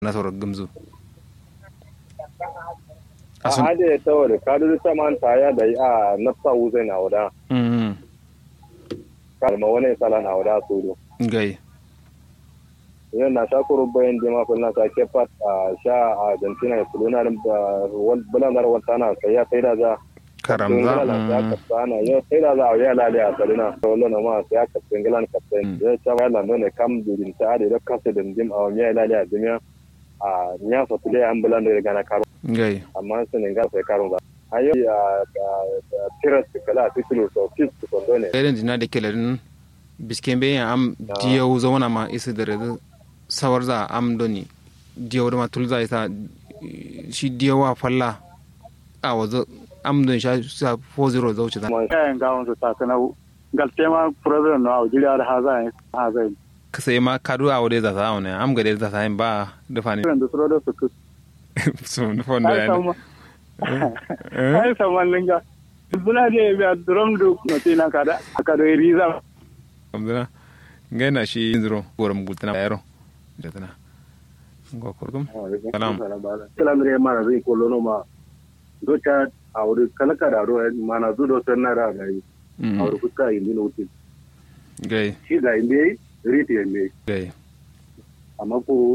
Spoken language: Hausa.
na sauran gumzu a hade ta wada kadu ta man ta ya da a nafsa wuze na wada mm kalma wani sala na wada su do gai yau na sha kuro bayan jima ko na sa ke pat a sha a Argentina ya kuluna da bulan dar wata na sai ya sai da za karamza ya ka sana yau sai da za a ya lale a salina to lona ma sai ya ka singilan ka sai ya ta ya lando ne kam durin ta da kasa da dim a ya lale a dunya a nya fa tule an bulan da gana karo gai amma sun ga sai karo ba ayo ya tiras kala titulo so kis ko dole irin jina da kelarin bisken bayan am diyau zauna ma isa da rada sawar za am doni diyau da ma tulza isa shi diyau wa falla a wazo am don sha sa 40 zauce da kayan gawon su takanau galtema problem na jiri har hazai hazai ka sai ma kadu a wadai za ta wani am gade za ta yin ba da fani da su da su kus su nufon da ai yana sama ai sama linga bula de bi a drum du no tina kada akado riza kamdana gaina shi zuro goram gultana yaro da tana go kurgum Salam. salam re mana zai ko lono ma do ta a wuri kala kada ro mana zu do sanna da ga yi a wuri kuka indi no wuti gai shi ga indi riti indi gai amma ko